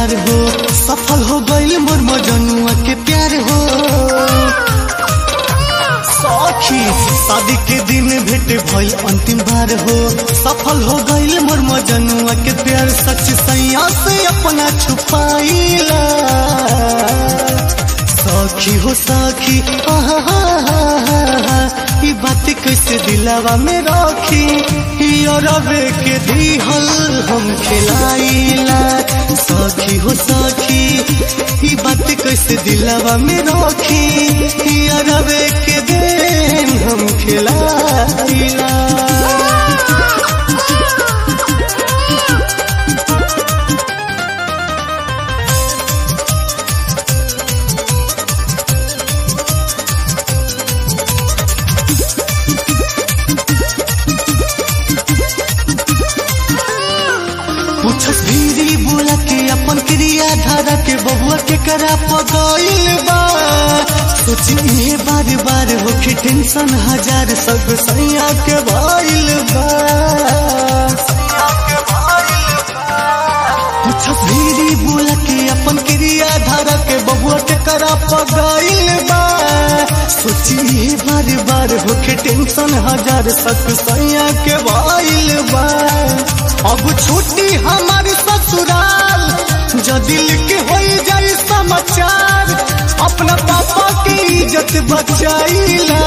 बार हो सफल हो गईल मोर मजनुआ के प्यार हो सखी शादी के दिन भेंट भइल अंतिम बार हो सफल हो गईल मोर मजनुआ के प्यार सच सैया से अपना छुपाइला सखी हो सखी आहा ई बात कैसे दिलावा में रखी रवे के दिहल हम खिलाइला सखी हो सखी ई बात कैसे दिलावा में रखी रवे के देन हम खिलाइला पूछस धीरी बोला के अपन क्रिया धारा के बबुआ के करा पगइल बा सोची ये बार बार होके टेंशन हजार सब सैया के भइल बा पूछस धीरी बोला के अपन क्रिया धारा के बबुआ के करा पगइल बा सोची ये बार बार होके टेंशन हजार सब सैया के भइल बा अब छुट्टी हमारे ससुराल जदि लिख हो जाए समाचार अपना पापा की इज्जत बचाइला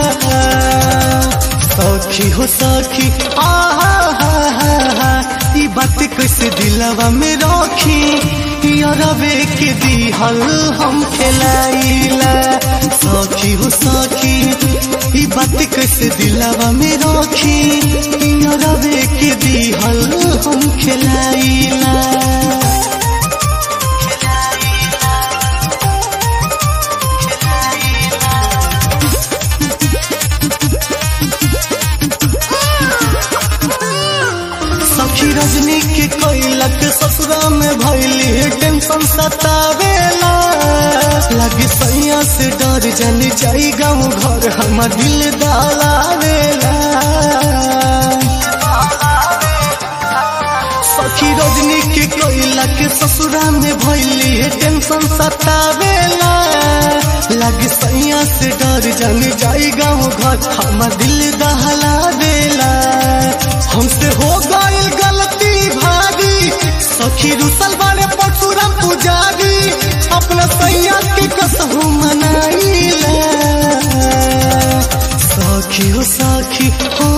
सखी हो सखी आहा हा हा हा ई बात कैसे दिलवा में रखी रवे के दिहल हम खेलाइला सखी हो सखी ई बात कैसे दिलवा में रखी रवे के दिहल हम खेलाइला सखी रजनी के कैलक ससुरा में भैली टेंशन सतावेला लगे सैया से डर जन जाई गाँव घर हम दिल दलावेला सखी रजनी के कैलक ससुरा में भैली टेंशन सतावेला लगे सैया से डर जन जाई गाँव घर हम दिल दहला देला हमसे हो गईल गलती भारी सखी रुसल बारे परशुराम पुजारी अपना सैया के कसहू मनाइला सखी हो सखी हो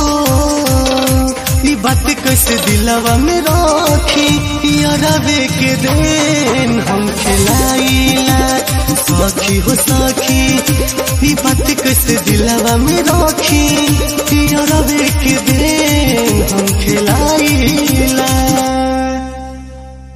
ई बात कैसे दिलवा में रखी रवे के देन हम खिलाइला सखी हो सखी ई बात कैसे दिलवा में रखी रवे के देन